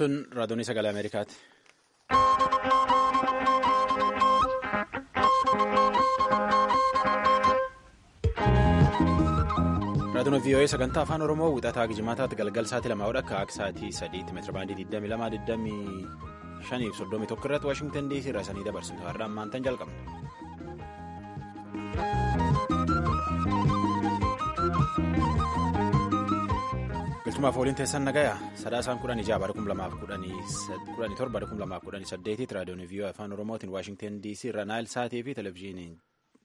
Tun raadiyoonii sagalee Ameerikaati. Raadiyoon VOA sagantaa afaan Oromoo wixataa Gijjimaataatti galgal sa'aatii lamaa akka akka sa'aatii sadiitti meetira baandii 22 25 31 irratti Waashingtan DC irraa sanii dabarsitu har'a ammaantan jalqabna. Galchumaaf waliin teessan nagayaa sadaasaan kudhan ijaa bara kum lamaaf kudhanii torba bara kum lamaaf kudhanii saddeetitti raadiyoon VOA afaan Oromootiin Waashingtan DC irra Naayil Saatii fi televezyiiniin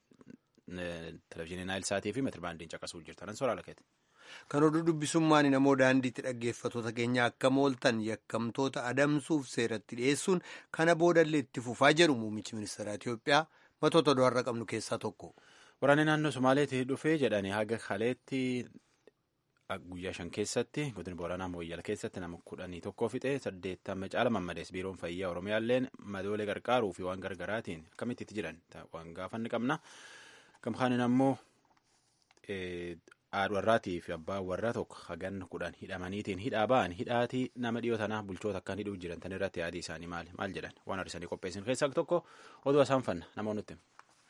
Naayil Saatii fi meetira baandiin caqasuuf jirtan soraa lakeeti. Kan oduu dubbisummaan namoo daandiitti dhaggeeffattoota keenya akka mooltan yakkamtoota adamsuuf seeratti dhiyeessuun kana boodallee itti fufaa jedhu muummichi ministeera Itoophiyaa matoota oduu har'a qabnu keessaa tokko. Waraanni naannoo Somaaleetti dhufee jedhanii haga kaleetti guyyaa shan keessatti godina Booranaa Mooyyala keessatti nama kudhanii tokko fixee saddeettama caala mammadees biiroon fayyaa Oromiyaalleen madoolee gargaaruu fi waan gargaraatiin akkamitti itti jiran waan gaafanni qabna. Gamkaanin ammoo haadha warraatii fi abbaa warraa tokko hagan kudhan hidhamaniitiin hidhaa ba'an hidhaatii nama dhiyoo tanaa bulchoota akkaan hidhuuf jiran tan irratti yaadii isaanii maali maal jedhan waan har'isanii qopheessin keessaa tokko oduu isaan fanna namoonni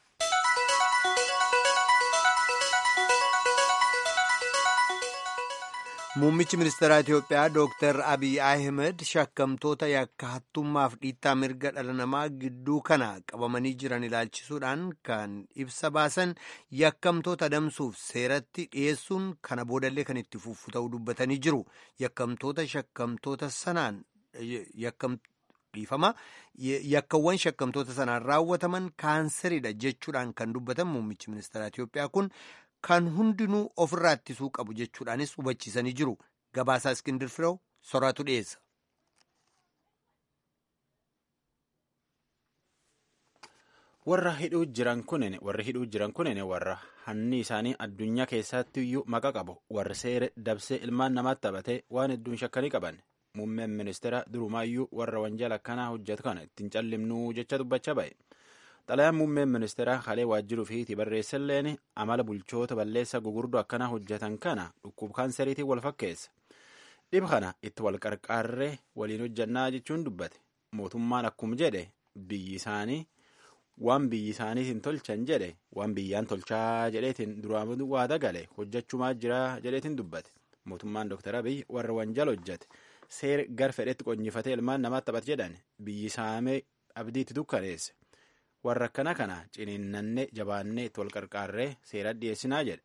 Muummichi ministeeraa Itoophiyaa Dooktar Abiy Ahmed shakkamtoota yakka hattummaaf dhiittaa mirga dhala namaa gidduu kana qabamanii jiran ilaalchisuudhaan kan ibsa baasan yakkamtoota adamsuuf seeratti dhiyeessuun kana boodallee kan itti fufu ta'uu dubbatanii jiru. Yakkamtoota shakkamtoota sanaan dhiifama. Yakkawwan shakkamtoota sanaan raawwataman kaanseriidha jechuudhaan kan dubbatan muummichi ministeeraa Itoophiyaa kun. Kan hundinuu ofirraa ittisuu qabu jechuudhaanis hubachiisanii jiru. Gabaasaa Iskindir Firew soraatu dhiyeessa. Warra hidhuu jiran kunin warri hidhuu jiran kunin warra hanni isaanii addunyaa keessatti iyyuu maqa qabu warri seera dabsee ilmaan namaatti taphatee waan hedduun shakkanii qaban muummeen ministeera durumaayyuu warra wanjala akkanaa hojjetu kana ittiin callimnuu jecha dubbachaa ba'e. Xalayaan muummeen ministeeraa halee waajjiruu fi barreessalleen amala bulchoota balleessa gugurdoo akkanaa hojjetan kana dhukkuba kaanseriitiin wal fakkeessa. Dhiba kana itti wal qarqaarree waliin hojjannaa jechuun dubbate. Mootummaan akkuma jedhe biyyi isaanii waan biyyi isaaniitiin tolchan jedhe waan biyyaan tolchaa jedheetiin duraan waada gale hojjechumaa jira jedheetiin dubbate. Mootummaan Dr. Abiy warra wanjala hojjete seera gar fedhetti qonyifatee ilmaan namaatti taphate jedhan biyyi saamee abdiitti dukkaneesse. warra akkana kana ciniinnannee jabaannee itti wal qarqaarree seera dhiyeessinaa jedhe.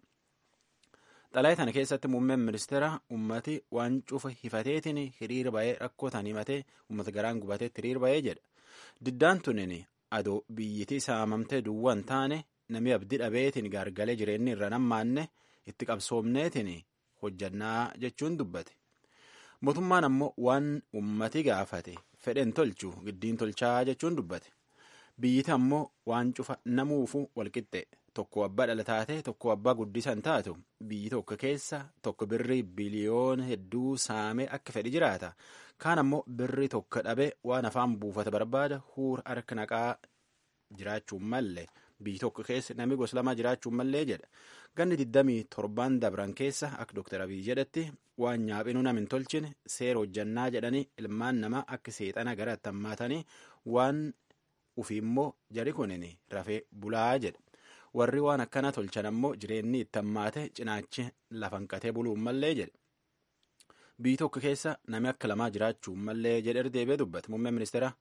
Xalayaa kana keessatti muummeen ministeera ummati waan cufa hifateetiin hiriira ba'ee rakkootaan himatee ummata garaan gubateetti hiriira ba'ee jedha. Diddaan tunin adoo biyyitii saamamtee duwwaan taane namni abdii dhabeetiin gaargalee jireenyi irra nammaanne itti qabsoomneetiin hojjannaa jechuun dubbate. Mootummaan ammoo waan ummati gaafate fedhen tolchu giddiin tolchaa jechuun dubbate. biyyiti ammoo waan cufa namuufu walqixxe tokko abbaa dhala taate tokko abbaa guddisan taatu biyyi tokko keessa tokko birrii biliyoona hedduu saamee akka fedhi jiraata kaan ammoo birrii tokko dhabe waan afaan buufata barbaada huura harka naqaa jiraachuun mallee biyyi tokko keessa namni gosa lamaa jiraachuun mallee jedha ganni digdamii torbaan dabran keessa akka dooktar abiy jedhetti waan nyaaphinuu nam hin tolchine seera hojjannaa jedhanii ilmaan namaa akka seexana gara attammaatanii waan Ufii immoo jari kunin rafee bulaa jedha. Warri waan akkana tolchan ammoo jireenyi itti hammaate cinaachi lafan qatee buluun mallee jedha. Biyyi tokko keessa nami akka lamaa jiraachuun mallee jedhe deebee dubbata. Muummeen ministeera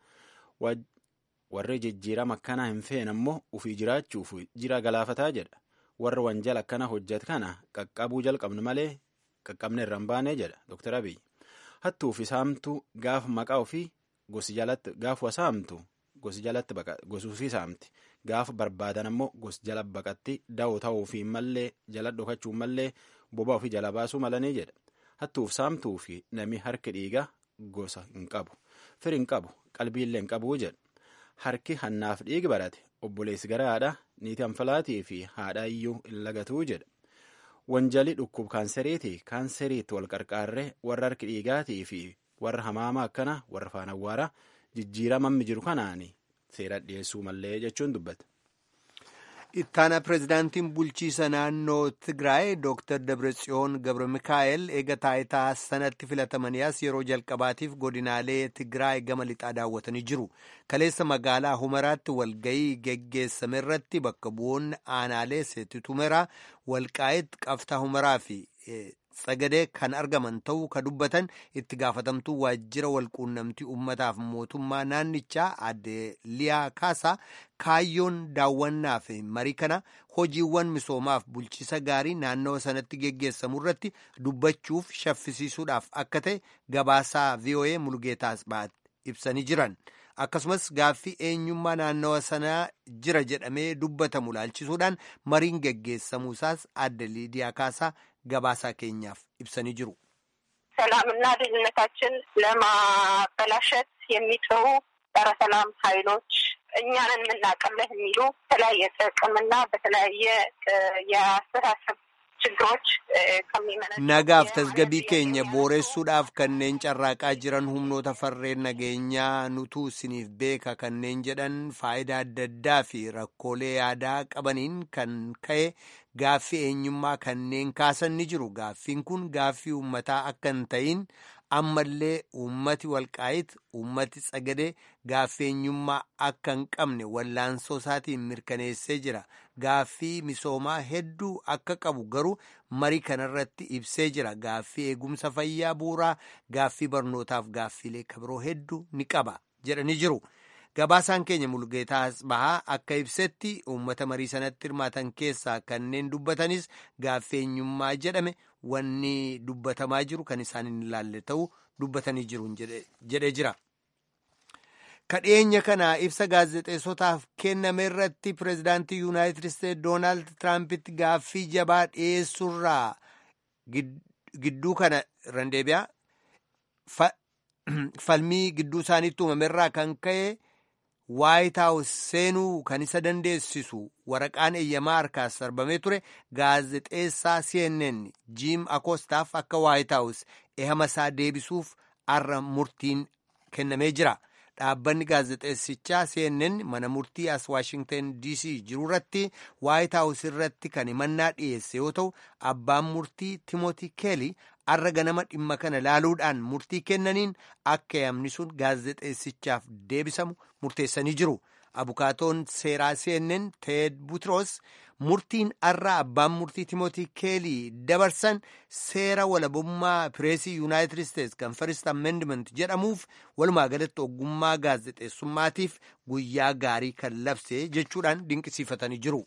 warri jijjiirama akkanaa hin feene ammoo ufii jiraachuuf jira galaafataa jedha. Warri wanjala akkana hojjet kana qaqqabuu jalqabnu malee qaqqabne irra hin baane jedha Dr. Abiy. Hattuufi saamtuu gaafa maqaa ofii gosi jalatti gaafa saamtu. Gosi jalatti gosuufii saamti gaafa barbaadan ammoo gosi jala baqatti da'oo ta'uufi mallee jala dhokachuun mallee boba ofii jala baasuu malanii jedha. Hattuuf saamtuu fi nami harki dhiigaa gosa hin qabu. Firi hin qabu. Qalbiillee hin qabuu jedha. Harki hannaaf dhiigi barate obboleessi gara haadha niitii anfalaatii fi haadha iyyuu hin lagatuu jedha. Wanjali dhukkub kaanseriiti kaanseriitti wal qarqaarree warra harki dhiigaatii fi warra hamaamaa akkana warra faana awwaaraa. jijjiiramammi jiru kanaan seera dhiyeessuu mallee jechuun dubbata. ittaana pireezidaantiin bulchiisa naannoo tigraay dooktar dabratsiyoon gabra mikaa'el eega taayitaa sanatti filatamanii as yeroo jalqabaatiif godinaalee tigraay gama lixaa daawwatanii jiru kaleessa magaalaa humaraatti walgayii geggeessame irratti bakka bu'oonni aanaalee seetitumeraa walqaa'it qabtaa humaraa fi sagadee kan argaman ta'uu ka dubbatan itti gaafatamtuu waajjira walquunnamtii ummataaf mootummaa naannichaa adde liyaa kaasaa kaayyoon daawwannaa fi marii kana hojiiwwan misoomaaf bulchiisa gaarii naannawa sanatti geggeessamu irratti dubbachuuf shaffisiisuudhaaf akka ta'e gabaasaa voa mulgeetaas ba'at ibsanii jiran akkasumas gaaffii eenyummaa naannawa sanaa jira jedhamee dubbatamu laalchisuudhaan mariin geggeessamuusaas adde liidiyaa kaasaa gabaasaa keenyaaf ibsanii jiru. ሰላምና ደህንነታችን ለማበላሸት የሚጥሩ ጸረ ሰላም ኃይሎች እኛንን የምናቀለህ የሚሉ በተለያየ ጥቅምና በተለያየ የአስተሳሰብ ችግሮች ከሚመነ nagaaf tasgabii keenya booressuudhaaf kanneen carraaqaa jiran humnoota farreen nageenyaa nutuu isiniif beeka kanneen jedhan faayidaa adda addaa fi rakkoolee yaadaa qabaniin kan ka'e gaaffii eenyummaa kanneen kaasan ni jiru gaaffiin kun gaaffii uummataa akka hin ta'in ammallee uummati walqaayit uummati tsagadee gaaffii eenyummaa akka hin qabne wallaansoo isaatiin mirkaneessee jira gaaffii misoomaa hedduu akka qabu garuu marii kanarratti ibsee jira gaaffii eegumsa fayyaa buuraa gaaffii barnootaaf gaaffiilee kabiroo hedduu ni qaba jedhanii jiru. gabaasaan keenya mulgeetaas bahaa akka ibsetti uummata marii sanatti hirmaatan keessaa kanneen dubbatanis gaaffii eenyummaa jedhame wanni dubbatamaa jiru kan isaan hin ilaalle ta'uu dubbatanii jiru jedhee jira. kadheenya kana ibsa gaazexeessotaaf kenname irratti pireezidaantii yuunaayitid isteetsi doonaald tiraampiti gaaffii jabaa dhiyeessurraa gidduu kana randeebiyaa falmii gidduu isaaniitti uumamerraa kan ka'e. waayit haawus seenuu kan isa dandeessisu waraqaan eeyyamaa harkaas sarbamee ture gaazexeessaa cnn jiim akoostaaf akka waayit haawus ehama isaa deebisuuf arra murtiin kennamee jira dhaabbanni gaazexeessichaa cnn mana murtii as waashingtan dc jiru irratti waayit haawus irratti kan himannaa dhiyeesse yoo ta'u abbaan murtii timoti keeli arra ganama dhimma kana laaluudhaan murtii kennaniin akka eeyyamni sun gaazexeessichaaf deebisamu murteessanii jiru abukaatoon seeraa cnn teed butros murtiin arra abbaan murtii timootii keelii dabarsan seera walabummaa pireesii yuunaayitid isteetsi kan first amendment jedhamuuf walumaa galatti ogummaa gaazexeessummaatiif guyyaa gaarii kan labse jechuudhaan dinqisiifatanii jiru.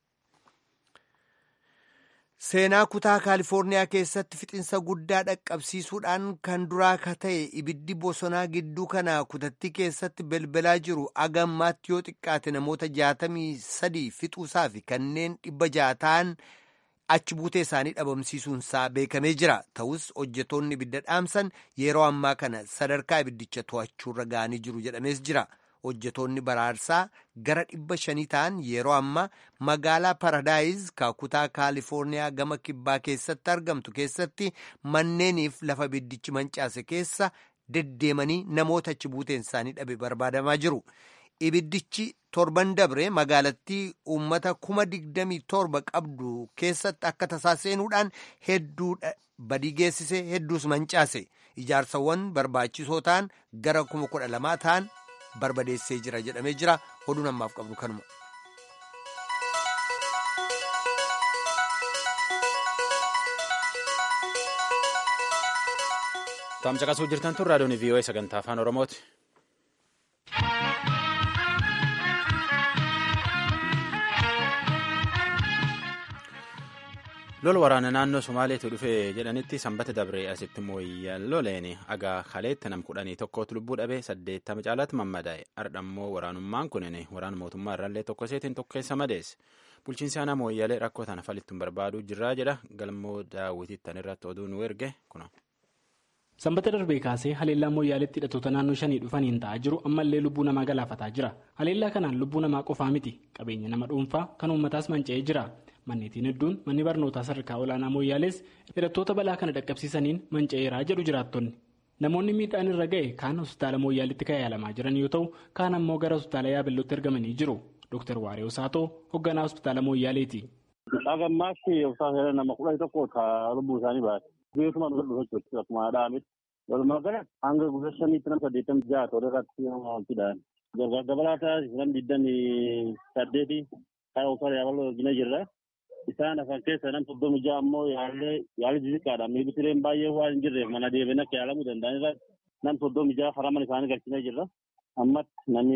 seenaa kutaa kaalifoorniyaa keessatti fixinsa guddaa dhaqqabsiisuudhaan kan duraa ka ta'e ibiddi bosonaa gidduu kana kutattii keessatti belbalaa jiru agammaatti yoo xiqqaate namoota jaatamii sadii fixuusaa fi kanneen dhibba jaataan achi buutee isaanii dhabamsiisuunsaa beekamee jira ta'us hojjetoonni ibidda dhaamsan yeroo ammaa kana sadarkaa ibiddicha to'achuurra ga'anii jiru jedhamees jira. hojjetoonni baraarsaa gara dhibba shanii ta'an yeroo ammaa magaalaa paradaayiz kutaa kaalifoorniyaa gama kibbaa keessatti argamtu keessatti manneeniif lafa ibiddichi mancaase keessa deddeemanii namoota achi buuteen isaanii dhabe barbaadamaa jiru. ibiddichi torban dabre magaalattii uummata kuma digdamii torba qabdu keessatti akka tasaa seenuudhaan hedduu badii geessise hedduus mancaase ijaarsawwan barbaachisoo ta'an gara kuma kudha lamaa ta'an barbadeessee jira jedhamee jira oduun ammaaf qabnu kanuma. Taamcaqasuu jirtan tun raadiyoon VOA sagantaa afaan Oromooti. lol waraana naannoo somaaleetu dhufe jedhanitti sanbata dabree asitti mooyyaloleen agaa kaleetti nam kudhanii tokkootu lubbuu dhabee saddeettama caalaatti mammadaa'e ardhammoo waraanummaan kunin waraana mootummaa irraallee tokko seetiin tokkeessa madeesse bulchiinsi aanaa mooyyalee rakkoo tana falittuun barbaaduu jirraa jedha galmoo daawwitittan irratti oduu nu erge kuna. sanbata darbee kaasee haleellaa mooyyaaleetti hidhattoota naannoo shanii dhufaniin ta'aa jiru ammallee lubbuu namaa galaafataa jira haleellaa kanaan lubbuu namaa qofaa miti qabeenya nama dhuunfaa kan uummataas manca'ee jira. manneetiin hedduun manni barnootaa sadarkaa olaanaa mooyyaalees hidhattoota balaa kana dhaqqabsiisaniin manca'eeraa jedhu jiraattonni namoonni miidhaan irra ga'e kaan hospitaala mooyyaaleetti kan yaalamaa jiran yoo ta'u kaan ammoo gara hospitaala yaabellootti ergamanii jiru Dr. Waaree Saatoo hoogganaa hospitaala Mooyyaaleeti. Haga ammaatti obsaan nama kudha tokko lubbuu isaanii baate. Beekuma dhufa dhufa jechuudha akkuma dhaabet. Walumaa gala hanga guyyaa shaniitti nama saddeettamii ja'a tola irratti hojjetan. Gargaar dabalataa nam digdamii saddeeti kan obsaan yaabaloo argina jirra. Isaan afaan keessa nam soddomi ja'a ammoo yaallee yaalli xixiqqaadha. Miidhagsileen baay'ee waan hin jirreef mana deebiin akka yaalamuu danda'an irraa nam soddomi ja'a faraman isaanii galchinee jirra. Ammatti namni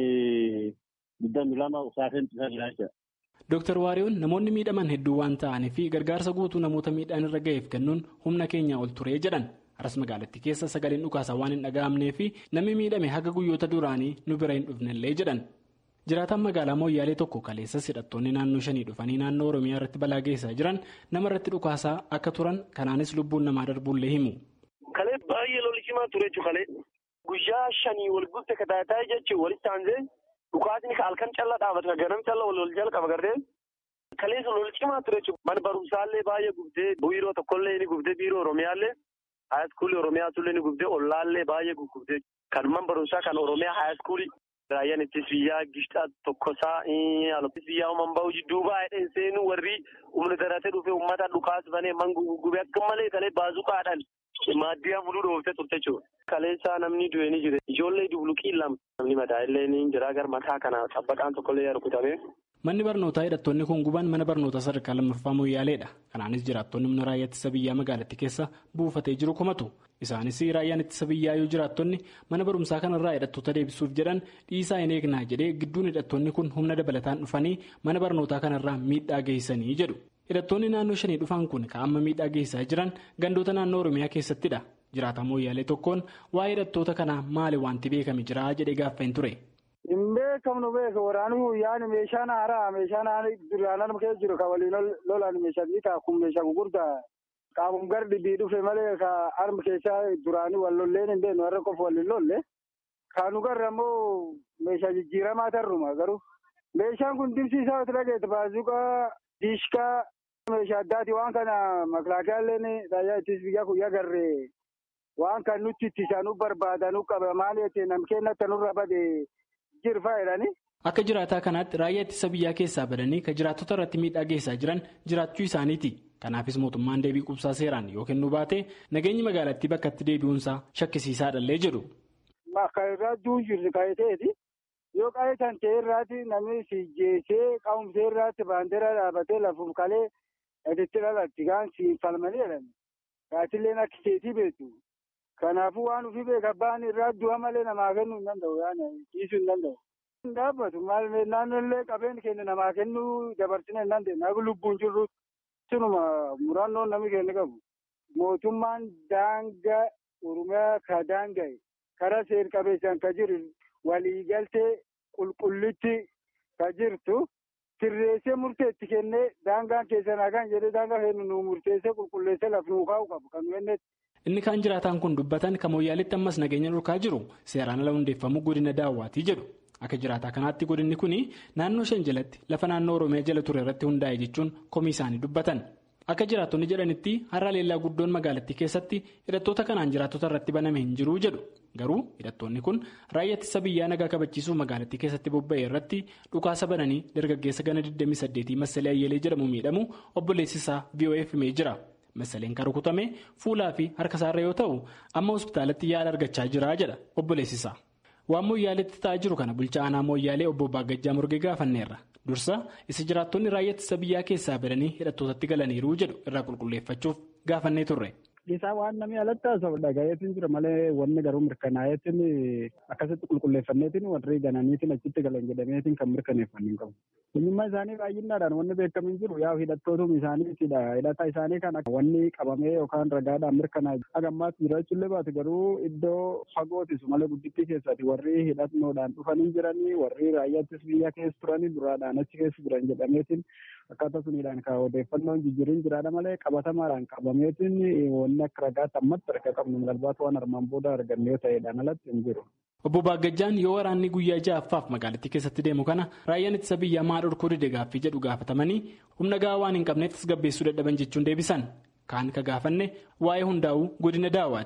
digdami lama usaafeen cisaa jira jechuudha. Dooktar Waariyoon namoonni miidhaman hedduu waan ta'anii fi gargaarsa guutuu namoota miidhaan irra ga'eef kennuun humna keenya ol turee jedhan. Aras magaalattii keessa sagaleen dhukaasaa waan hin dhaga'amnee fi namni miidhame haga guyyoota duraanii nu bira hin dhufnellee jedhan. Jiraataan magaalaa Mooyyaalee tokko kaleessas hidhattoonni naannoo shanii dhufanii naannoo Oromiyaa irratti balaa geessaa jiran nama irratti dhukaasaa akka turan kanaanis lubbuun namaa darbuullee himu. Kalee baay'ee lolli cimaa ture kalee guyyaa shanii wal guutte kataataa jechuun walitti aansee dhukaasni halkan callaa dhaabata ganam callaa wal wal jalqaba gardee kaleessa lolli cimaa ture mana barumsaallee baay'ee gubdee biiroo tokkollee ni gubdee biiroo Oromiyaallee haayiskuulii Oromiyaatullee ni gubdee ollaallee baay'ee gubdee kan man barumsaa kan Oromiyaa haayiskuulii. Raayyaan ittis biyyaa gishtaa tokkosaa alatti biyyaa uumamu bahu duubaa hidheen seenuu warri humna daratee dhufee uummata dhukaas banee man gubee akka malee kalee baazuqaadhaan maaddiyaa muluu dhooftee turte jechuudha. Kaleessaa namni du'e ni jire ijoollee dubluqii lama namni mataa illee ni jira gara mataa kana xabbaqaan tokkollee rukutame. Manni barnootaa hidhattoonni kun guban mana barnootaa sadarkaa lammaffaa Mooyyaaleedha. Kanaanis jiraattonni humna raayyaa ittisa biyyaa magaalattii keessa buufatee jiru komatu. Isaanis raayyaan ittisa biyyaa yoo jiraattonni mana barumsaa kanarraa hidhattoota deebisuuf jedhan dhiisaa hin eegnaa jedhee gidduun hidhattoonni kun humna dabalataan dhufanii mana barnootaa kanarraa miidhaa geessanii jedhu. Hidhattoonni naannoo shanii dhufan kun kan amma miidhaa geessaa jiran gandoota naannoo Oromiyaa keessattidha. Jiraataa Mooyyaalee tokkoon waa'ee hidhattoota kanaa maali wanti beekame jira jedhee gaaffeen ture. Hin beekamnu beeka waraanuu yaani meeshaan haaraa meeshaan duraan nama keessa jiru kan waliin lolaan meeshaa xiqqaa kun meeshaa gurguddaa qaamum gardi bii dhufe malee ka harma keessaa duraanii wal lolleen hin beeknu warra qofa waliin lolle kaanu garra immoo meeshaa jijjiiramaa tarruma garuu meeshaan kun dibsiisaa yoo dhageette baazuqaa diishkaa meeshaa addaati waan kana makilaakiyaalleen raayyaa ittisa biyyaa kun agarree waan kan nutti ittisanuu barbaadanuu qaba maal jettee nam kennatti nurra bade jirfa jedhani. Akka jiraataa kanaatti raayyaa ittisa biyyaa keessaa badanii kan jiraattota irratti miidhaa geessaa jiran jiraachuu isaaniiti. Kanaafis mootummaan deebii qubsaa seeraan yoo kennuu baate nageenyi magaalattii bakka itti deebi'uunsaa shakkisiisaadhallee jedhu. Bakka irraa duun jirti qaayiteeti. Yoo qaayitan ta'e irraati namni si jeesee qaamumsee irraatti baandeeraa dhaabatee lafuuf kalee itti dhalatti gaan si falmanii jedhani. Gaatilleen akka keetii beektu. Kanaafuu waan ofii beeka ba'an irraa du'a malee namaa kennuu hin danda'u yaani dhiisuu hin danda'u. Hin dhaabbatu maal naannollee qabeen keenya namaa kennuu dabarsine hin dandeenye akka lubbuun jirru sinuma murannoon namni keenya qabu. Mootummaan daangaa Oromiyaa ka daanga'e karaa seer qabeessaan ka jiru waliigaltee qulqullitti ka jirtu sirreessee murteetti kennee daangaan keessan hagaan jedhee daangaa kennu nu murteessee qulqulleessee laf nuu kaa'u qabu kan kennetti. Inni kaan jiraataan kun dubbatan kan Mooyyaaleetti ammas nageenya dhorkaa jiru seeraan ala hundeeffamuu godina daawwaatii jedhu. Akka jiraataa kanaatti godinni kun naannoo shan jalatti lafa naannoo Oromiyaa jala ture irratti hundaa'e jechuun komii isaanii dubbatan. Akka jiraattonni jedhanitti har'a leellaa guddoon magaalattii keessatti hidhattoota kanaan jiraattota irratti baname hin jiru jedhu. Garuu hidhattoonni kun raayyaa ittisa biyyaa nagaa kabachiisuu magaalattii keessatti bobba'e irratti dhukaasa bananii dargaggeessa gana 28 Masalee Ayyeelee jedhamu miidhamu obboleessisaa VOF himee jira. Masaleen kan rukutame fuulaa fi harka isaarra yoo ta'u amma hospitaalatti yaala argachaa jira jedha obboleessisaa. Waan Mooyyaaleetti ta'aa jiru kana bulchaa aanaa Mooyyaalee obbo Baagajjaa Murgee gaafanneerra. Dursa isa jiraattonni raayyaa ittisa biyyaa keessaa badanii hidhattootatti galaniiru jedhu irraa qulqulleeffachuuf gaafannee turre. Isaa waan namni alatti haasa'u dhagayeetiin jira malee wanni garuu mirkanaa'eetiin akkasitti qulqulleeffanneetiin warri gananiitiin achitti galan jedhameetiin kan mirkaneeffanne hin qabu. Eenyummaa isaanii baay'inaadhaan wanni beekamu hin jiru yaa hidhattootum isaaniitidha. Hidhata isaanii kan wanni qabamee yookaan ragaadhaan mirkanaa'e. Haga ammaatti jiraachuullee baate garuu iddoo fagootisu malee guddittii keessatti warri hidhannoodhaan dhufanii jiranii warri raayyaattis biyya keessa turanii duraadhaan achi keessa jiran jedhameetiin akkaataa suniidhaan kan odeeffannoon jijjiirin jiraadha malee qabatamaadhaan qabameetiin wanni akka ragaatti ammatti arga qabnu milalbaatu waan armaan booda arganne yoo ta'edhaan alatti hin jiru. Obbo Baagajjaan yoo waraanni guyyaa ja'affaaf magaalattii keessatti deemu kana raayyaan ittisa biyyaa maa dhorkuu dide gaaffii jedhu gaafatamanii humna gahaa waan hin qabneef tasgabbeessuu dadhaban jechuun deebisan. Kaan ka gaafanne waa'ee hundaa'uu godina daawaati.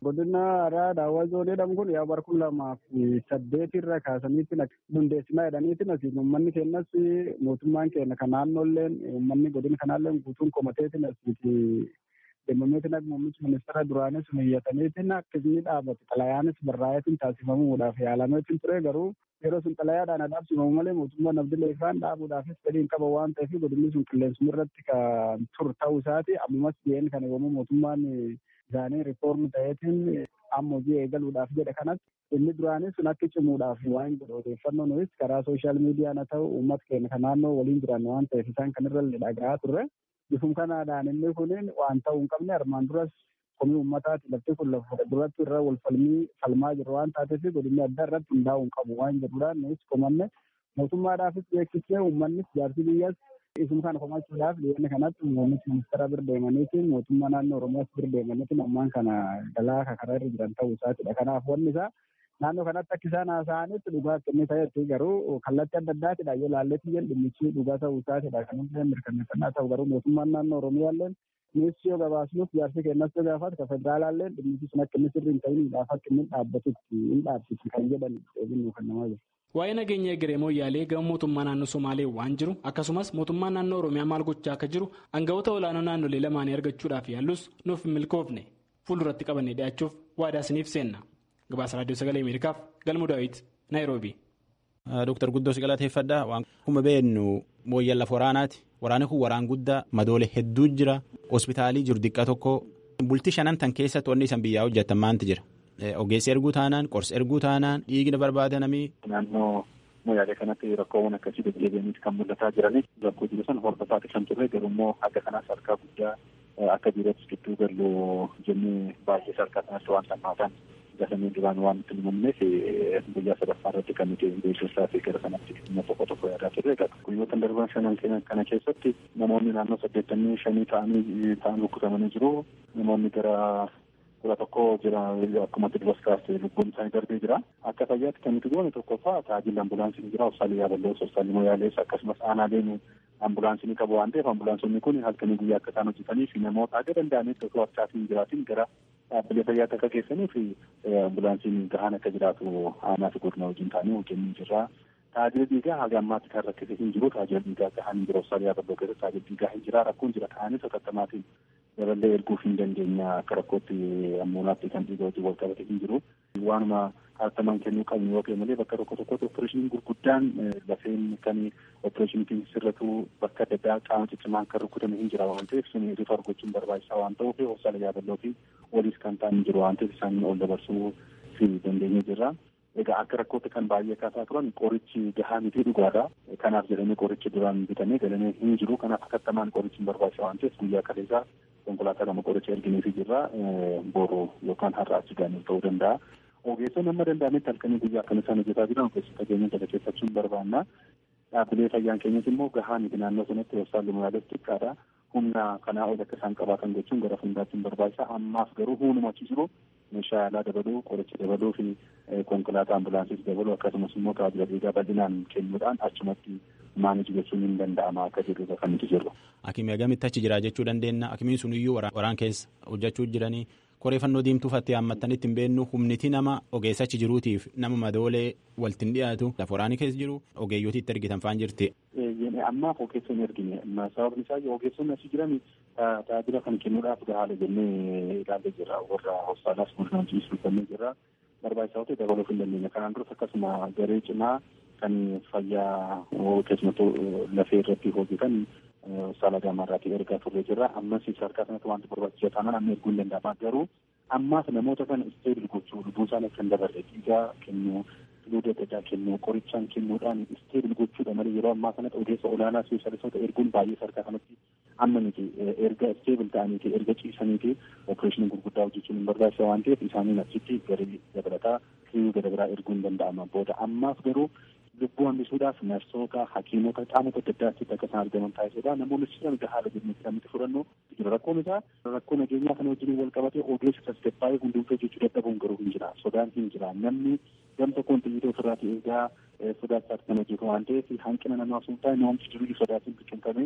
Godina aadaa daawwaa zoonii jedhamu kun yaa bara kuma lamaaf saddeet irra kaasaniitti hundeessinaa jedhaniitiin asiin uummanni keenyas mootummaan keenya kan naannoolleen uummanni godina kanaallee guutuun komateetiin asiiti deemameetiin akka muummichi ministeera duraanis miyyataniitiin akka inni dhaabate xalayaanis barraa'eetiin taasifamuudhaaf yaalameetiin ture garuu yeroo sun xalayaadhaan adabsifamu malee mootummaan abdilee ifaan dhaabuudhaafis fedhiin qaba waan ta'eef godinni sun qilleensuma irratti kan tur ta'uu isaati ammas jeen kana yommuu mootummaan isaanii riifoormi ta'eetiin amma hojii eegaluudhaaf jedhe kanatti inni duraanii sun akka cimuudhaaf waan jedhu odeeffannoo nuyis karaa sooshaal miidiyaan haa ta'u uummata keenya kan naannoo waliin jiran waan ta'eef isaan kan irra dhaga'aa turre bifum kanaadhaan inni kunin waan ta'uu hin qabne armaan duras komii uummataati lafti kun lafa duratti irra wal falmii falmaa jiru waan taateef godinni adda irratti hundaa'uu hin qabu waan jedhuudhaan nuyis komanne mootummaadhaafis beeksisee uummannis jaarsi biyyas isum kana komachuudhaaf dhiyeenya kanatti muummichi ministeera bira deemaniitiin mootummaa naannoo oromiyaas bira deemaniitiin ammaan kana galaa karaa irra jiran ta'uu isaatidha kanaaf wanni isaa naannoo kanatti akka isaan haasa'anitti dhugaa kennee ta'etti garuu kallattii adda addaatidha yoo laalleetti jedhu dhimmichi dhugaa ta'uu isaatidha kan illee mirkaneeffannaa ta'u garuu mootummaan naannoo oromiyaallee Innis yoo gabaasnuuf jaarsi kennas yoo gaafatu kan federaalaallee dhimmichi sun akka inni sirrii hin ta'in akka inni dhaabbatutti hin dhaabbatu kan jedhan eeginnu kan namaa jiru. Waa'ee nageenya egeree mooyyaalee gama mootummaa naannoo Somaalee waan jiru akkasumas mootummaa naannoo Oromiyaa maal gochaa akka jiru aangawoota olaanoo naannolee lamaanii argachuudhaaf yaallus nuuf hin milkoofne fuulduratti qabannee dhi'aachuuf waadaa isiniif seenna. Gabaasa Raadiyoo Sagalee Ameerikaaf Galmuu Daawit Naayiroobii. Dooktar Guddoo si galateeffadha. Waan kuma beennu mooyyan lafa waraanaati. Waraanni kun waraan guddaa madoolee hedduu jira. Hospitaalii jiru diqqaa tokko. Bultii shanan tan keessatti wanni isan biyyaa hojjetan maanti jira. Ogeessi erguu taanaan qorsi erguu taanaan dhiigni barbaadanamii. Naannoo mooyaalee kanatti rakkoowwan akkasii deddeebi'aniiti kan mul'ataa jiranii rakkoo jiru san hordofaa kan turre garuu immoo akka kanaas harkaa guddaa akka biirootti gidduu galuu jennee baay'ee harkaa kanatti waan sammaatan gasamee duraan waan nutti himamneef guyyaa sadaffaa irratti kan nuti beeksisaa fi gara sanatti dhimma tokko tokko yaadaa turre guyyoota darban shanan kana keessatti namoonni naannoo saddeettamii shanii ta'anii ta'an rukkutamanii jiru namoonni gara kudha tokko jira akkuma duras kaastee lubbuun isaanii darbee jira akka fayyaatti kan nuti goone tokkoffaa tajaajilli ambulaansiin jira hospitaalli yaaballee hospitaalli moyaalees akkasumas aanaaleen ambulaansiin qabu waan ta'eef ambulaansonni kun halkanii guyyaa akka isaan hojjetanii fi namoota akka danda'anitti osoo harkaatiin jiraatiin gara dhaabbilee fayyaatti akka geessanii fi ambulaansiin gahaan akka jiraatu aanaa fi godina wajjin ta'anii hojjennee jirra. Tajaajila dhiigaa haga ammaatti kan rakkate hin jiru tajaajila dhiigaa gahaan hin jiru hospitaalli yaaballee keessatti tajaajila dhiigaa hin jira rakkoon jira ta'anis hatattaamaatiin daballee erguuf hin dandeenya akka rakkootti ammuunaatti kan dhiiga wajjin wal qabate hin jiru. Waanuma hatattamaan kennuu qabnu yoo ta'e malee bakka tokko tokkotti opereeshiniin gurguddaan lafeen kan opereeshiniitiin sirratu bakka adda addaa qaama ciccimaan kan rukutame hin jira waan ta'eef sun rifa argachuun barbaachisaa waan ta'uuf hospitaala yaaballoo fi waliis kan ta'an hin jiru waan ta'eef isaan ol dabarsuu fi dandeenye jirra. Egaa akka rakkootti kan baay'ee kaasaa turan qorichi gahaa miti dhugaadha. Kanaaf jedhamee qorichi duraan bitamee galamee hin jiru. Kanaaf hatattamaan qorichi hin barbaachisaa waan ta'eef guyyaa kaleessaa konkolaataa lama qoricha ergineefii jirra. Boru yookaan har'a achi gaaniif ta'uu danda'a. Ogeessonni amma danda'ametti halkanii guyyaa akkana isaan hojjetaa jiran ogeessota keenya galateeffachuun barbaanna. Dhaabbilee fayyaan keenyas immoo gahaa miti naannoo sanatti hospitaalli moyaalees xiqqaadha. Humna kanaa ol akka isaan qabaatan gochuun gara fuulduraatti hin barbaachisa. Ammaaf garuu humnuma achi jiru meeshaa yaalaa dabaluu, qoricha dabaluu fi konkolaataa ambulaansiis dabaluu akkasumas immoo tajaajila dhiigaa bal'inaan kennuudhaan achumatti maaniji gochuun hin danda'ama akka jedhudha kan nuti jirru. Akimii agamitti achi jira jechuu dandeenya. Akimiin sun iyyuu waraan keessa hojjechuu jiranii qoreeffannoo diimtuu fattee hammattanitti hin beennu humniti nama ogeessa achi jiruutiif nama madoolee walti hin dhiyaatu lafa waraanii keessa jiru ogeeyyooti itti ergitan faan jirti. Ammaaf ogeessa hin ergine sababni isaa ogeessonni achi jiran tajaajila kan kennuudhaaf gahaala jennee ilaallee jirra warra hospitaalaas bulchaan ciisuufannee jirra barbaachisaa ta'e dabaluuf hin dandeenya kanaan duras akkasuma garee cimaa kan fayyaa keessumattuu lafee irratti hojjetan saala gamarraatii ergaa turre jirra ammas sadarkaa sanatti wanti barbaachisaa taanaan amma erguu hin danda'ama garuu ammaas namoota kana isteebil gochuu lubbuun isaanii akka hin dabarre dhiigaa kennuu fluida adda addaa kennuu qorichaan kennuudhaan isteebil gochuudha malee yeroo ammaa kanatti ogeessa olaanaa speeshalistoota erguun baay'ee sadarkaa kanatti amma miti erga isteebil ta'aniiti erga ciisaniiti opereeshinii gurguddaa hojjechuun hin barbaachisa waan ta'eef isaaniin achitti garee dabalataa kiriyyuu gada biraa erguu hin danda'ama booda ammaaf garuu lubbuu hambisuudhaaf narsoota hakiimota qaamota adda addaatti akka isaan argaman taasisuudha namoonni jiran haala jennetti kan nuti fudhannu jira rakkoon isaa rakkoo nageenyaa kana wajjin wal qabatee ogeessa tasgabbaa'ee hundumtuu hojjechuu dadhabuun garuu hin jira sodaan hin jira namni gam tokkoon xiyyiita ofirraati eegaa sodaachaatti kan hojjetu waan ta'eef hanqina namaa sun taa'e namni jiru sodaatiin biqilfame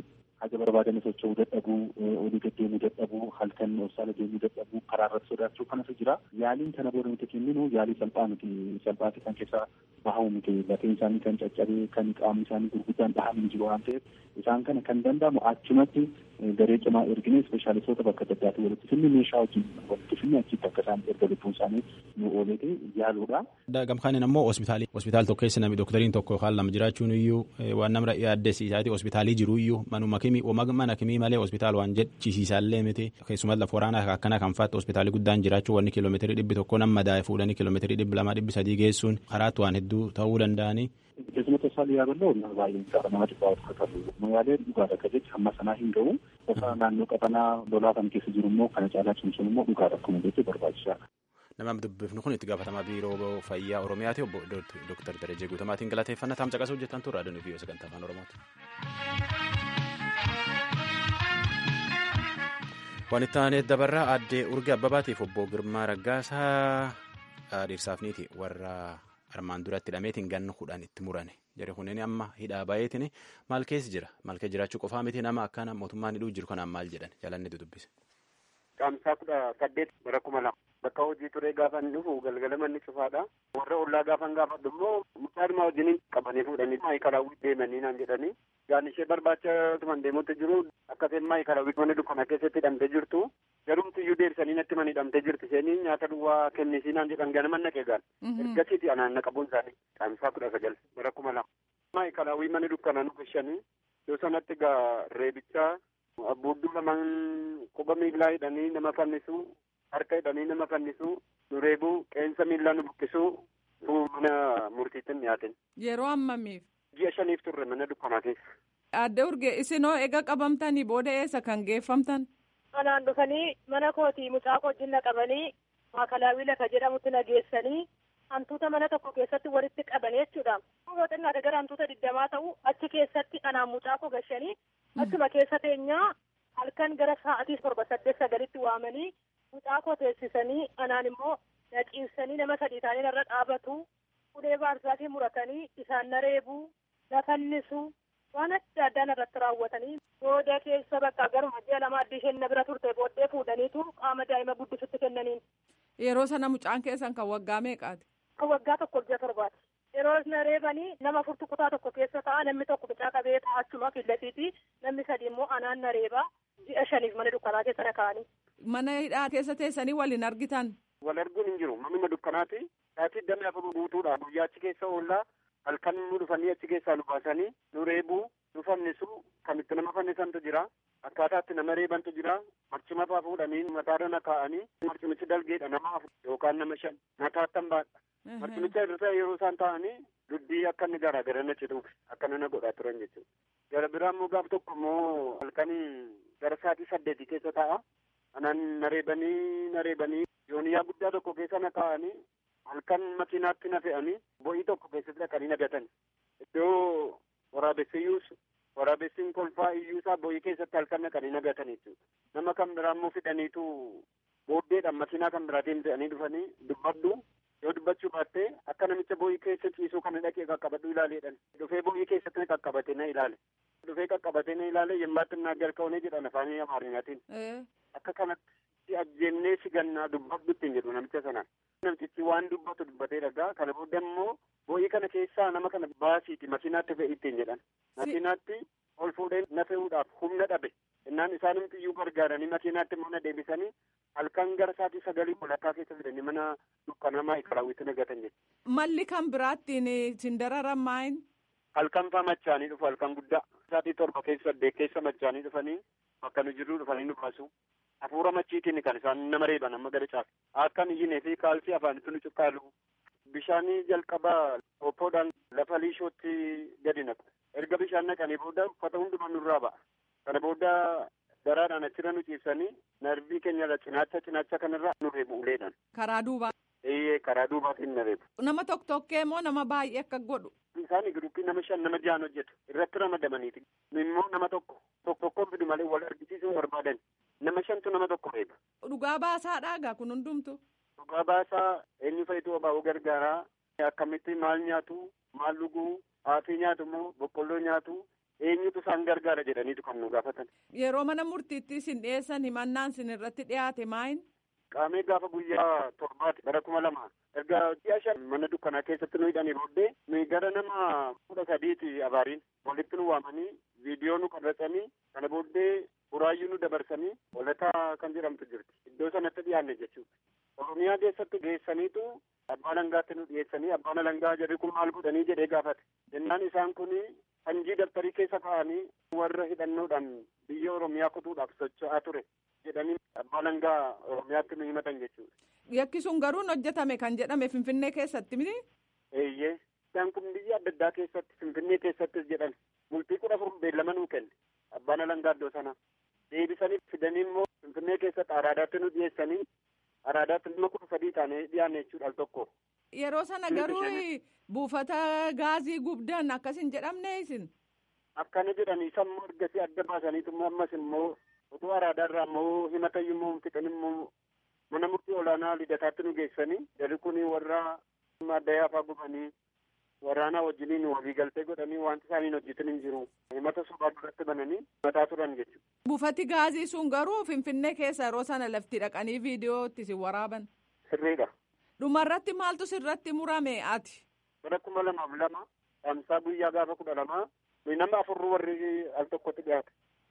haga barbaadan socho'uu dadhabuu olii deddeemuu dadhabuu halkan obsaala deemuu dadhabuu karaa irratti sodaachuu kanatu jira yaaliin kana booda nuti kenninu yaalii salphaa miti salphaati kan keessaa bahamu miti lafeen isaanii kan caccabee kan qaamni isaanii gurguddaan dhahamu jiru waan ta'eef isaan kana kan danda'amu achumatti garee cimaa ergine ispeeshaalistoota bakka adda addaatti walitti finne meeshaa wajjin walitti finne achitti akka isaan erga lubbuun isaanii nu ooleete yaaluudha. Gamkaanin ammoo hospitaalii hospitaal tokko keessa namni doktariin tokko yookaan lama jiraachuun iyyuu waan nama yaaddessiisaati hospitaalii jiru iyyuu manuma kimii mana kimii malee hospitaal waan jedhisiisaallee miti keessumas lafa waraanaa akkana kan fa'aatti hospitaalii guddaan jiraachuu wanni kiiloomeetirii dhibbi tokko nama daa'e fuudhanii kiiloomeetirii dhibbi lamaa dhibbi sadii geessuun karaatti waan hedduu ta'uu danda'anii. Keessumattuu isaan yaabaloo nama baay'een isaa nama dhibbaa of qabu. Magaalee dhugaadha akka jecha hamma sanaa hin ga'u. Gosa naannoo qabanaa lolaa kan keessa jiru immoo kana caalaa cimsuun immoo dhugaadha akkuma jechuun barbaachisaadha. Nama dubbifnu kun itti gaafatamaa biiroo fayyaa Oromiyaati obbo Dooktar Darajee Guutamaatiin galateeffannaa taam caqasuu hojjetan turre aduun fi sagantaa afaan Oromooti. Waan itti aanee dabarraa addee urge abbabaatiif obbo Girmaa Raggaasaa dhiirsaafniiti warra armaan duratti hidhameetiin ganna kudhan itti murane jara kunneen amma hidhaa baay'eetiin maal keessa jira maal keessa jiraachuu qofaa miti nama akkana mootummaan hidhuu jiru kanaan maal jedhan jalanni dudubbise. Qaamsaa kudha saddeet bara kuma lama bakka hojii turee gaafa inni dhufu galgala manni cufaadha. Warra ollaa gaafa gaafadhu immoo mucaa dhimaa wajjin qabanii fuudhanii maayikalaawwi deemanii naan jedhanii. Gaan ishee barbaacha tuman deemutti jiru akka isheen maayikalaawwi mana dukkana keessatti hidhamtee jirtu. Garumti iyyuu deebisanii natti man hidhamtee jirti. Isheen nyaata duwwaa kennisii naan jedhan ganama naqee gaal. Ergasiiti anaan naqabuun isaanii qaamsaa kudha sagal bara kuma lama. Maayikalaawwi mana dukkana nu gashanii yoo sanatti gaa reebichaa abbuudduu lamaan quba miillaa hidhanii nama fannisuu harka hidhanii nama fannisuu nu reebuu qeensa miillaa nu buqqisuu mana murtiitti dhiyaatin. Yeroo ammamiif? Ji'a shaniif turre mana dukkanaa keessa. Adda urge isinoo ega qabamtanii booda eessa kan geeffamtan? Manaan dhufanii mana kootii mucaa wajjin naqabanii maakalaawii lafa jedhamutti nageessanii hantuuta mana tokko keessatti walitti qabanii jechuudha. Yoo xinnaate gara hantuuta digdamaa ta'u achi keessatti anaan mucaa koo gashanii achuma keessa teenyaa halkan gara sa'aatii torba saddeet sagalitti waamanii mucaa koo teessisanii anaan immoo naqiibsanii nama sadii ta'anii irra dhaabatu ulee baarsaatii muratanii isaan na reebuu na fannisuu waan adda addaan irratti raawwatanii booda keessa bakka garuma ji'a lama addii isheen na bira turte booddee fuudhaniitu qaama daa'ima guddisutti kennaniin. Yeroo sana mucaan keessan kan waggaa meeqaati? Kan waggaa tokko ji'a torbaati. Yeroo na reebanii nama furtu kutaa tokko keessa ta'a namni tokko mucaa qabee taa'achuma fillatiiti namni sadi immoo anaan na reeba ji'a shaniif mana dukkanaa keessa na kaa'anii. Mana hidhaa keessa teessanii waliin argitan? Wal arguun hin jiru manuma dukkanaati. Saatii damee afur guutuudha guyyaa achi keessa oollaa halkan nu dhufanii achi keessaa nu baasanii nu reebuu nu fannisuu kan itti nama fannisantu jira. Akkaataa itti nama reebantu jira. Marcima fa'aa fuudhanii mataadha na kaa'anii marcimichi dalgeedha nama afur yookaan nama shan mataattan baadha. Marcimicha irra yeroo isaan taa'anii dubbii akka inni garaa gara na cituuf akka na godhaa turan jechuudha. Gara biraa immoo gaaf tokko immoo halkanii gara sa'aatii saddeetii keessa taa'a. Anaan na reebanii na reebanii yooniyaa guddaa tokko keessa na kaa'anii halkan makiinaatti na fe'anii bo'ii tokko keessatti dhaqanii na gatan. Iddoo waraabessi iyyuus waraabessiin kolfaa iyyuusaa bo'ii keessatti halkan dhaqanii na gatan jechuudha. Nama kan biraa immoo fidhaniitu booddeedhaan makiinaa kan biraatiin fe'anii dhufanii dubbadhu yoo dubbachuu baatte akka namicha bo'ii keessa ciisuu kana dhaqee qaqqabadhu ilaaleedhan. Dhufee bo'ii keessatti na qaqqabate na ilaale. Dhufee qaqqabate na ilaale yemmaatti naa jalqabnee jedhan afaan amaarinyaatiin. Akka kanatti si ajjeennee si gannaa dubbadhu ittiin jedhu namicha sanaan. Namtichi waan dubbatu dubbatee dhagaa kana booda immoo bo'ii kana keessaa nama kana baasiiti makiinaatti fe'i ittiin jedhan. Makiinaatti ol fuudhee na fe'uudhaaf humna dhabe. Innaan isaanumti iyyuu gargaaranii makiinaatti immoo na deebisanii halkan gara sa'aatii sagalii walakkaa keessa fidanii mana dukkanamaa ikaraawwitti nagatan jechuudha. Malli kan biraattiin sin dararan maayin? Halkan faa machaanii dhufu halkan guddaa. Sa'aatii torba keessa saddeet keessa machaanii dhufanii bakka nu jirru dhufanii nu baasu. Hafuura machiitiin kan isaan nama reeban amma gara caafi. Akkan iyyinee fi kaalsii afaanitti nu cuqqaalu. Bishaanii jalqabaa oppoodhaan lafa liishootti gadi naqu. Erga bishaan naqanii booda uffata hundumaa nurraa ba'a. Kana booda daraadhaan achirra nu ciibsanii narbii keenyarra cinaacha cinaacha kanarra nu reebu uleedhaan. Karaa duubaa. Eeyyee karaa duubaatiin na reebu. Nama tokko tokkee moo nama baay'ee akka godhu. Isaan giruuppii nama shan nama jahan hojjetu irratti ramadamaniiti. Immoo nama tokko tokko tokkoon fidu malee wal argisiisuu barbaadan. Nama shantu nama tokko reeba. Dhugaa baasaadhaagaa kun hundumtu. Dhugaa baasaa eenyu fayituu obaa'uu gargaaraa akkamitti maal nyaatu maal dhuguu haafii nyaatu immoo boqqolloo nyaatu eenyutu isaan gargaara jedhaniitu kan nu gaafatan. Yeroo mana murtiitti isin dhiyeessan himannaan isin irratti dhiyaate maayin? Qaamee gaafa guyyaa torbaati bara kuma lama erga ji'a shan mana dukkanaa keessatti nu hidhanii booddee nuyi gara nama kudha sadiiti abaariin walitti nu waamanii viidiyoo nu qabatanii kana booddee buraayyuu nu dabarsanii walataa kan jedhamtu jirti iddoo sanatti dhiyaanne jechuudha. Oromiyaa keessatti geessaniitu abbaa alangaatti nu dhiyeessanii abbaan alangaa jedhe kun maal godhanii jedhee gaafate jennaan isaan kun hanjii daftarii keessa kaa'anii warra hidhannoodhaan biyya Oromiyaa kutuudhaaf socho'aa ture jedhanii abbaa alangaa Oromiyaatti nu himatan jechuudha. Yakki sun garuu hojjetame kan jedhame Finfinnee keessatti miti? Eeyyee. Isaan kun biyya adda addaa keessatti Finfinnee keessattis jedhan multii kudha afur beellama nuu kenne abbaan alangaa iddoo sana. Deebisanii fidanii immoo Finfinnee keessatti araadaatti nu dhiyeessanii araadaatti nama kudha sadii taanee dhiyaanne jechuudha al tokko. Yeroo sana garuu buufata gaazii gubdan akkasin jedhamne isin? Akkana jedhanii sammuu ergasii adda baasaniitu ammas immoo utuu araadaarraa immoo himatayyuu immoo fixan immoo mana murtii olaanaa lidataatti nu geessanii jarri kun warra addayaa fa'aa gubanii waraanaa wajjiniin walii galtee godhanii wanti isaaniin hojjetan hin jiru himata sobaa duratti bananii mataa turan jechuudha. Buufati gaazii sun garuu Finfinnee keessa yeroo sana lafti dhaqanii viidiyoo itti isin waraaban. Sirriidha. Dhumarratti maaltu sirratti murame ati? Bara kuma lamaaf lama dhaamsaa guyyaa gaafa kudha lamaa nama afurru warri al tokkotti dhiyaate.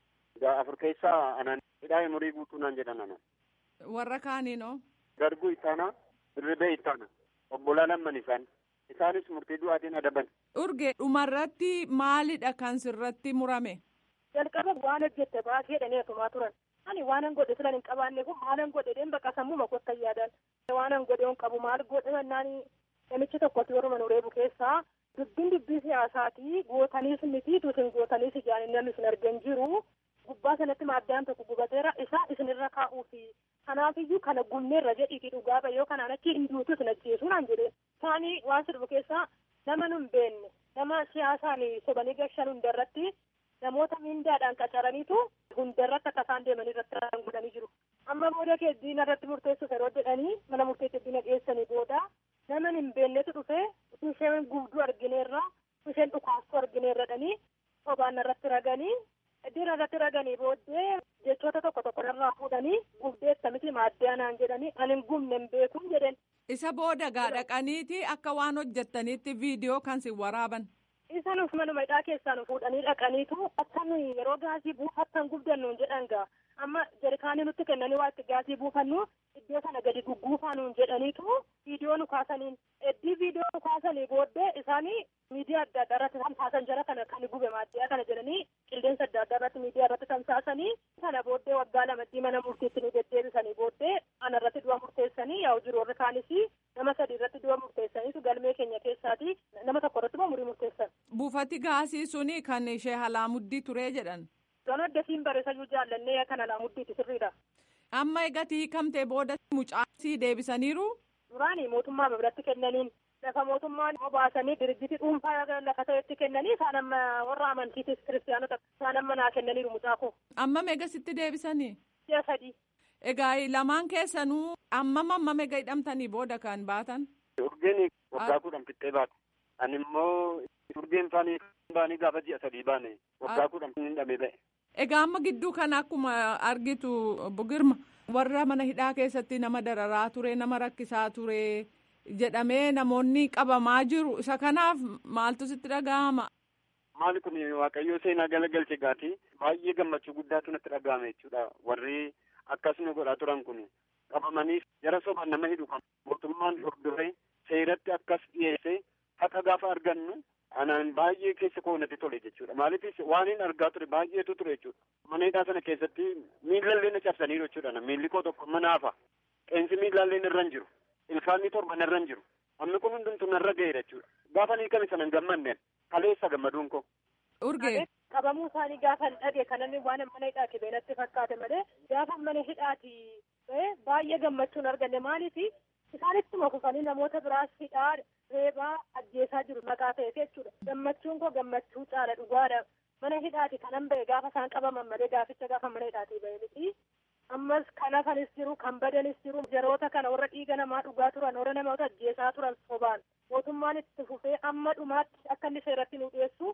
Afur keessaa anan hidhaa umurii guutuu naan jedhan anan. Warra kaaniinoo? Garbuu ittaanaa, dirribee ittaana, obbolaa lamman isaan. Isaanis murtii du'aatiin adaban. Urge dhumarratti maalidha kan sirratti murame? Jalqaba waan hojjette baasee jedhanii asumaa turan. Ani waanan godhe filan hin qabaanne kun maalan godhe deen bakka sammuu makottan yaadan. Waanan godhe hin qabu maal godhe mannaan namichi tokkotti warruma nu reebu keessaa dubbiin dubbii siyaasaati gootaniis miti tuusin gootaniis ijaan namni isin argan jiru. Gubbaa sanatti maaddaan tokko gubateera isaa isinirra kaa'uufi. Kanaafiyyuu kana gumneerra jedhiitii dhugaa bayyoo kanaan achi hinduutu isin ajjeesuu naan jedheen. Isaanii waan sirbu keessaa nama nu hin beenne nama siyaasaan sobanii gashan hundarratti namoota mindaadhaan qacaraniitu hundarratti akka isaan deemanii irratti raawwan godhanii jiru. Amma booda kee diina irratti murteessuuf yeroo jedhanii mana murteetti diina dhiyeessanii booda nama hin beeknetu dhufee isheen gubduu argineerra isheen dhukaastuu argineerradhanii sobaan irratti raganii Iddoon irratti raganii booddee jechoota tokko tokko irraa fuudhanii gubdeessa miti maaddee naan jedhanii ani hin gubne hin beekun jedhen. Isa booda gaa dhaqaniiti akka waan hojjettaniitti viidiyoo kan sin waraaban. Isa nuuf manuma hidhaa keessaa nu fuudhanii dhaqaniitu akka nuyi yeroo gaasii buufattan gubdannuun jedhan gaa amma jarkaanii nutti kennanii waa itti gaasii buufannu iddoo sana gadi gugguufaa nuun jedhaniitu viidiyoo nu kaasaniin eddii viidiyoo nu kaasanii booddee isaanii miidiyaa adda addaa irratti tamsaasan jara kana kan gube maaddiyaa kana jedhanii qilleensa adda addaa irratti miidiyaa irratti tamsaasanii sana booddee waggaa lamaddii mana murtiitti nu deddeebisanii booddee ana irratti du'a murteessanii yaa'u jiru warri kaanis nama sadii irratti du'a murteessaniitu galmee keenya keessaati nama tokko irratti immoo umurii murteessan. Buufati gaasii suni kan ishee halaamuddii turee jedhan. Gano addasiin bareessanii jaallannee kan halaamuddii sirriidha. Amma egatii hiikamtee booda mucaasii deebisaniiru. Duraanii mootummaa biratti kennaniin lafa mootummaan baasanii dirjiti dhuunfaa lafa ta'etti kennanii isaan amma warra amantiitis kiristaanota isaan amma naa kennaniiru mucaa koo. Amma meegasitti deebisanii? Ji'a sadii. Egaa lamaan keessanuu ammam ammam egaa hidhamtanii booda kan baatan? Urgeen waggaa kudhan fixxee baate. Ani immoo urgeen faanii baanii gaafa ji'a sadii baane waggaa kudhan hin dhabee ba'e. Egaa amma gidduu kana akkuma argitu bugirma warra mana hidhaa keessatti nama dararaa ture nama rakkisaa ture jedhamee namoonni qabamaa jiru isa kanaaf maaltu sitti dhaga'ama. Maali kun waaqayyoo seenaa galagalche gaati baay'ee gammachuu guddaatu natti dhaga'ame jechuudha warri akkas nu godhaa turan kun qabamanii jara sobaan nama hidhu kan mootummaan hordofee seeratti akkas dhiyeessee haqa gaafa argannu anaan baay'ee keessa koo natti tole jechuudha maaliifis waan hin argaa ture baay'eetu ture jechuudha mana hidhaa sana keessatti miilallee na cabsaniiru jechuudha miilli koo tokko mana hafa qeensi miilallee irra hin jiru ilkaanni torban irra hin jiru amma kun hundumtu narra ga'eera jechuudha gaafa ni kami sana hin gammanneen kaleessa gammaduun koo. Urgee. Qabamuu isaanii gaafa hin dhage kananni waan mana hidhaati beenatti fakkaate malee gaafa mana hidhaati baay'ee gammachuun arganne maaliifi isaanittuma kufanii namoota biraas hidhaa reebaa ajjeesaa jiru maqaa ta'eef jechuudha. Gammachuun koo gammachuu caala dhugaadha. Mana hidhaati kanan ba'e gaafa isaan qabaman malee gaaficha gaafa mana hidhaati ba'e miti. Ammas kan hafanis jiru kan badanis jiru jaroota kana warra dhiiga namaa dhugaa turan warra namoota ajjeesaa turan sobaan mootummaan itti fufee amma dhumaatti akka inni seeratti nu dhiyeessu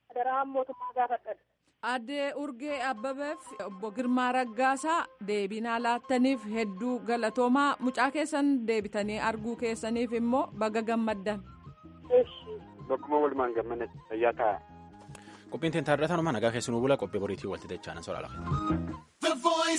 daraan mootummaa gaafadhan. Addee Urgee Abbabeef obbo Girmaa Raggaasaa deebinaa laattaniif hedduu galatoomaa mucaa keessan deebitanii arguu keessaniif immoo baga gammaddan. Bakkuma walumaan gammanne fayyaa ta'a. Qophiin teentaarraa tanuma nagaa keessanuu bula qophii boriitii walti dachaanan soraala.